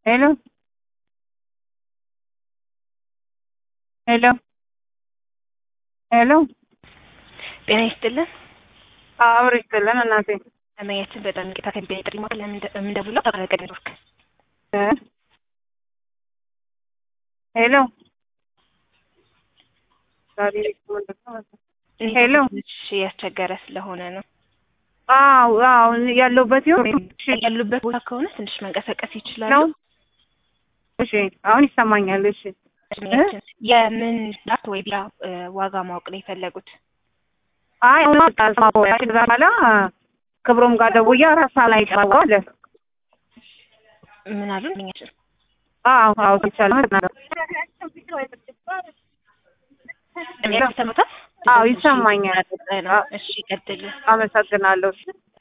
ሄሎ ሄሎ ሄሎ ጤና ይስጥልን። አብሮ ይስጥልን እናቴ እመያችን በጣም ይቅርታ ከሚገኝ ጥሪ ማዕከል የምንደውለው ተቋረጠ ኔትወርክ እ ሄሎ ዛሬ ምንድን ነው? ሄሎ እሺ ያስቸገረ ስለሆነ ነው አዎ አዎ ያለሁበት ይሁን እሺ ያሉበት ቦታ ከሆነ ትንሽ መንቀሳቀስ ይችላሉ። ነው እሺ አሁን ይሰማኛል። እሺ እድሜያችን የምን ዳት ወይ ቢራ እ ዋጋ ማወቅ ነው የፈለጉት? አይ አሁን ታስማቦ ያቺ በኋላ ክብሮም ጋር ደውዬ አራት ሰዓት ላይ ቀርበው አለ። ምን አሉ? እድሜያችን አዎ አዎ ይቻላል ማለት ነው። እድሜያችን ይሰማታል? አዎ ይሰማኛል። እሺ ቀጥል። አመሰግናለሁ።